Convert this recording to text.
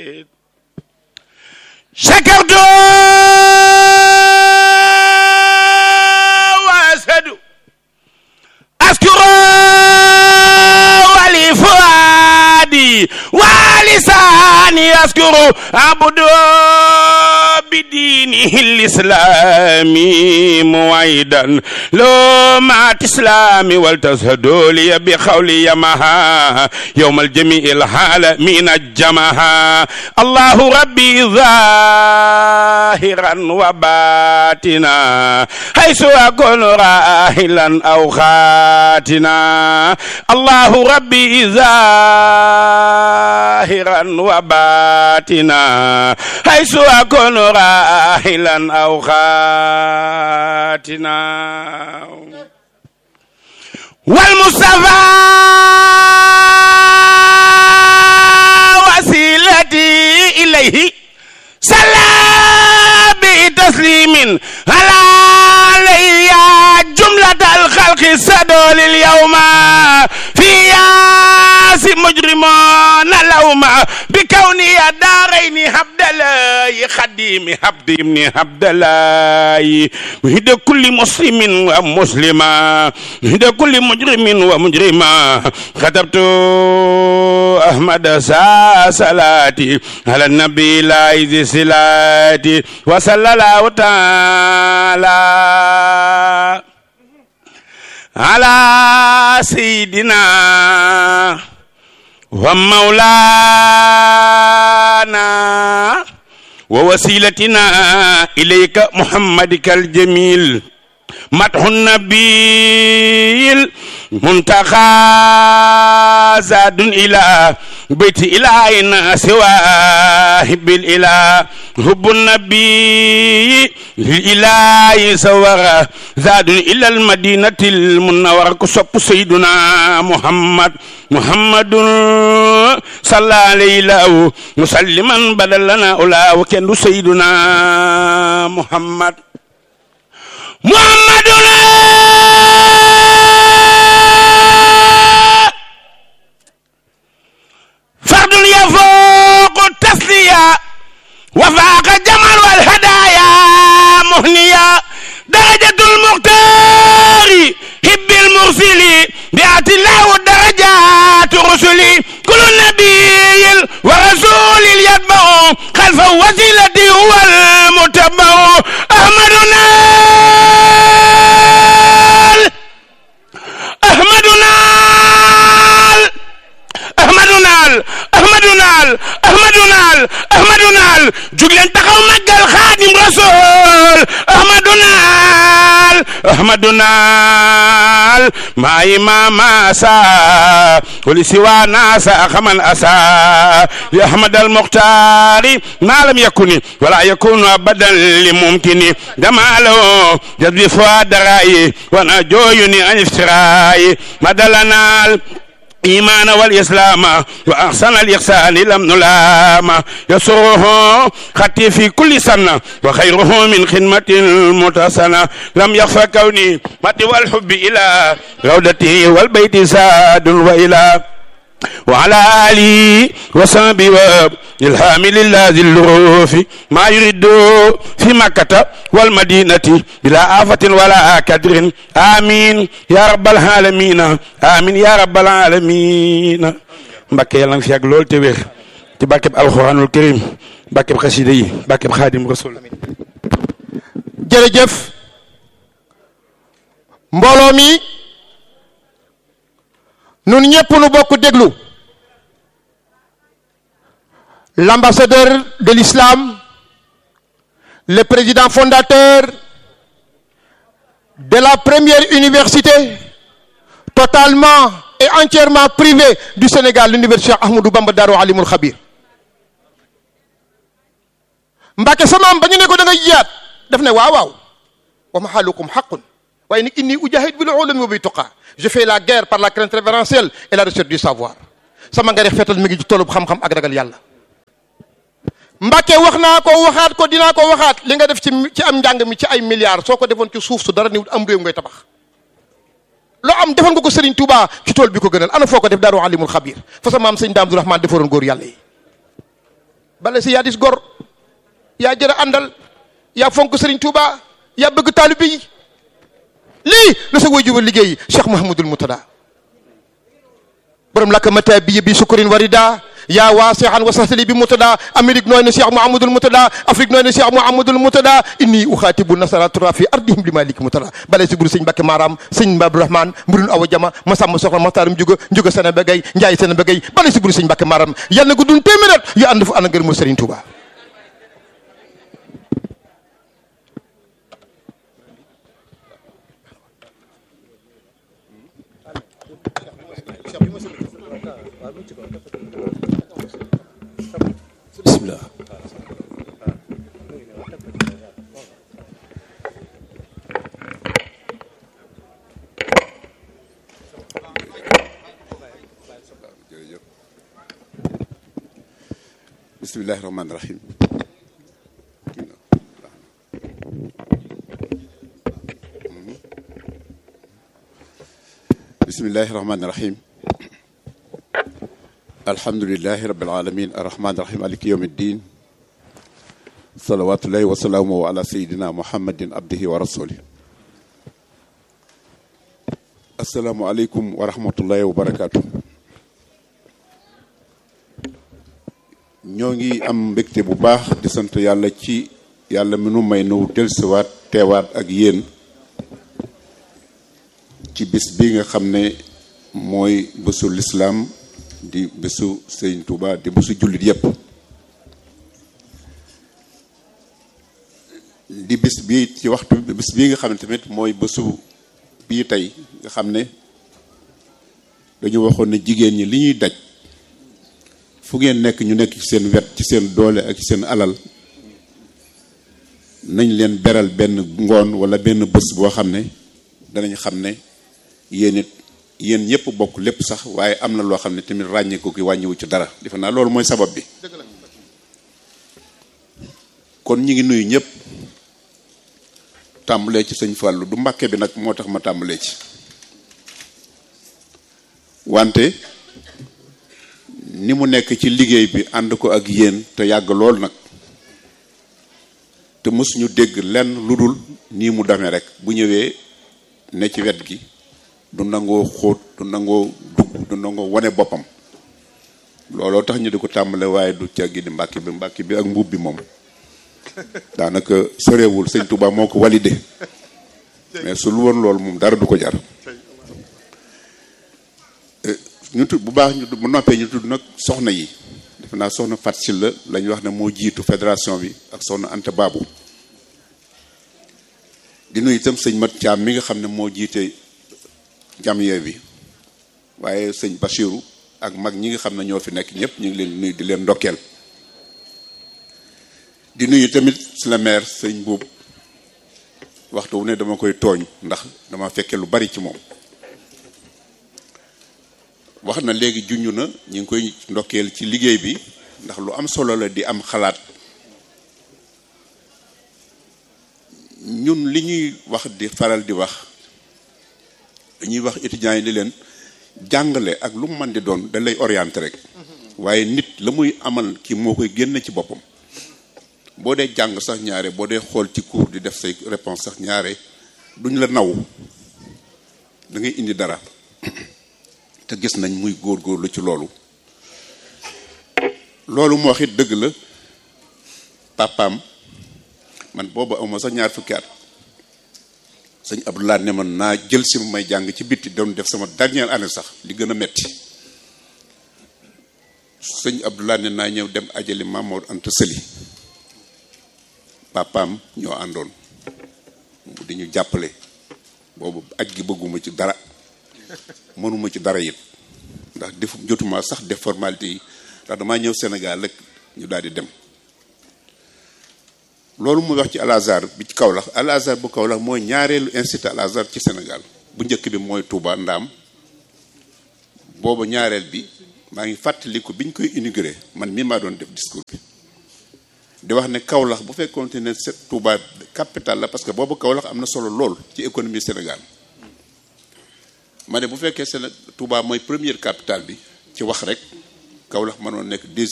شكرت واسد اذكر ولفؤادي ولساني اذكر عبد بدينه الاسلامي موعدا لو مع اسلامي ولتشهدوا لي بقولي يمها يوم الجميع العالمين الجمها الله ربي ظاهرا وباتنا حيث اكون راحلا او خاتنا الله ربي ظاهرا وباتنا حيث اكون راحلا او خاتنا والمصطفى وسيلتي اليه صلى بتسليم على علي جملة الخلق سدول اليوم في ياس مجرمون لوما بكوني دارين عبد الله خديم عبد ابن عبد الله مهد كل مسلم ومسلمة مهد كل مجرم ومجرمة كتبت أحمد سا صلاتي على النبي لا إذ صلاتي وصلى الله تعالى على سيدنا ومولانا ووسيلتنا إليك محمدك الجميل مدح النبي المنتقى زاد إلى بيت إلهنا سواه بالإله حب النبي للإله سورة زاد إلى المدينة المنورة كسب سيدنا محمد محمد صلى عليه مسلما بدلنا أولا وكان سيدنا محمد محمد فرد يفوق التسلية وفاق الجمال والهدايا مهنية درجة المختار حب المرسل بيعت الله درجات رسلي كل نبي ورسول يتبع خلف وسيلتي هو المتبع أحمدنا أحمدنا أحمدنا أحمدنا أحمدنا أحمدنا جوجلن تخاو ماغال خادم رسول أحمدنا أحمدنا ما إمام سا ولسوى ناس خمن أسا يا أحمد المختار ما لم يكن ولا يكون أبدا لممكن دماله جذب فؤاد رأي وانا جويني عن افتراي مدلنا الإيمان والإسلام وأحسن الإحسان لم نلام يسره خطي في كل سنة وخيره من خدمة المتسنة لم يخفى كوني مت والحب إلى روضته والبيت ساد وإلى وعلى آله وصحبه وإلهام لله ذي الروف ما يريد في مكة والمدينة بلا آفة ولا كدر آمين يا رب العالمين آمين يا رب العالمين Mbàkke yàlla nga fi yàgg lool te wér ci barkeb alxuraanul karim barkeb xasida yi barkeb xaadim rasul jërëjëf mbooloo mi nun ñëpp nu bokk déglu l'ambassadeur de l'islam le président fondateur de la première université totalement et entièrement privée du Sénégal l'université Ahmadou Bamba Darou Alimul Khabir Mbàkke samaam ba ñu ne ko da nga jiyaat daf ne waaw waaw wa mahalukum haqqun waaye nag inni ujahid bil ulumi wa bi tuqa je fais la guerre par la crainte révérentielle et la recherche du savoir sama nga def fetal mi ngi ci tolub xam-xam ak ragal yàlla Mbàkke wax naa ko waxaat ko dinaa ko waxaat li nga def ci ci am njàng mi ci ay milliards soo ko defoon ci suuf su dara niwut am réew ngay tabax loo am defoon nga ko Serigne Touba ci tool bi ko gënal ana foo ko def daaru alimul xabir fa sa maam sëñ Daam Abdourahmane defaroon góor yàlla yi bala si yaa dis gor yaa jëra àndal yaa fonk Serigne Touba yaa bëgg taalibe yi lii la sa waajur liggéey Cheikh Mouhamadul Moutada borom lakk mata bi bi sukurin warida yaa waasihan wa sahtali bi Moutada Amérique nooy na Cheikh Mouhamadul Moutada Afrique nooy na Cheikh Mouhamadul Moutada inni uxaatibu nasara tura fi ardihim li maliki Moutada bale si buru sëñ Mbacke Maram sëñ Abdourahmane mburun awa jama masamba soxna maxtaarum juga juga sene begay njaay sene begay bale si buru sëñ Mbacke Maram yal na ko dun téeméer at yu ànd fu ànd ngërëmul Serigne Touba bismillah bismillahi rahmaani rahim bismillahi rahmaani rahim alhamdulilahi rabil alamin arrahmaani rahim maliki yawmi ddin salawatullahi wa salaamuhu ala sayidina muhammadin abdihi wa rasuli asalaamu aleykum wa rahmatullahi wa barakatuh ñoo ngi am mbégte bu baax di sant yàlla ci yàlla mi nu may nu dellusiwaat teewaat ak yéen ci bis bi nga xam ne mooy bésu lislaam di bésu Sëriñ Tuuba di bésu jullit yépp di bis bi ci waxtu bis bii nga xam ne tamit mooy bésu bii tey nga xam ne dañu waxoon ne jigéen ñi li ñuy daj fu ngeen nekk ñu nekk ci seen wet ci seen doole ak ci seen alal nañ leen beral benn ngoon wala benn bés boo xam ne danañ xam ne yéen it yéen ñëpp bokk lépp sax waaye am na loo xam ne tamit ràññee ko ki wàññiwu ci dara defe naa loolu mooy sabab bi kon ñi ngi nuyu ñëpp tàmbalee ci sëñ Fallou du mbàkke bi nag moo tax ma tàmbalee ci wante ni mu nekk ci liggéey bi ànd ko ak yéen te yàgg lool nag te mësuñu dégg lenn lu dul nii mu demee rek bu ñëwee ne ci wet gi du nangoo xóot du nangoo dugg du nangoo wane boppam looloo tax ñu di ko tàmbale waaye du caggi di mbàkki bi mbàkki bi ak mbubb bi moom daanaka sorewul sëñ Touba moo ko validé mais su lu woon loolu moom dara du ko jar ñu tudd bu baax ñu bu noppee ñu tudd nag soxna yi defe naa soxna Fat Sylla la ñu wax ne moo jiitu fédération bi ak soxna Anta Babu di nuyu itam sëñ Mat Thiam mi nga xam ne moo jiite jamiya bi waaye sëñ Bachiru ak mag ñi nga xam ne ñoo fi nekk ñëpp ñu ngi leen nuyu di leen ndokkeel di nuyu tamit si la maire sëñ Buub waxtu wu ne dama koy tooñ ndax dama fekke lu bari ci moom wax na léegi junj na ñu ngi koy ndokkeel ci liggéey bi ndax lu am solo la di am xalaat ñun li ñuy wax di faral di wax dañuy wax étudiants yi di leen jàngale ak lu mu mën di doon da lay orienté rek waaye nit la muy amal ki moo koy génne ci boppam boo dee jàng sax ñaare boo dee xool ci cours di def say réponse sax ñaare duñ la naw da ngay indi dara te gis nañ muy góorgóorlu ci loolu loolu moo wax it dëgg la papaam man booba awma sax ñaar fukki at sëñ Abdoulaye ne man naa jël si may jàng ci bitti doon def sama dernière année sax li gën a metti sëñ Abdoulaye ne naa ñëw dem ajali Mamour Anta Sëli papaam ñoo àndoon di ñu jàppale boobu aj gi bëgguma ci dara mënuma ci dara it ndax def jotuma sax def formalité yi ndax damaa ñëw Sénégal rek ñu daal di dem loolu muy wax ci Al Azhar bi ci Kaolack Al Azhar bu Kaolack mooy ñaareelu institut Al Azhar ci Sénégal bu njëkk bi mooy Touba Ndaam booba ñaareel bi maa ngi fàttaliku bi ñu koy inauguré man mii maa doon def discours bi di wax ne Kaolack bu fekkoonte ne Touba capital la parce que boobu Kaolack am na solo lool ci économie Sénégal ma ne bu fekkee Séné Touba mooy première capitale bi ci wax rek Kaolack mënoon nekk deuxième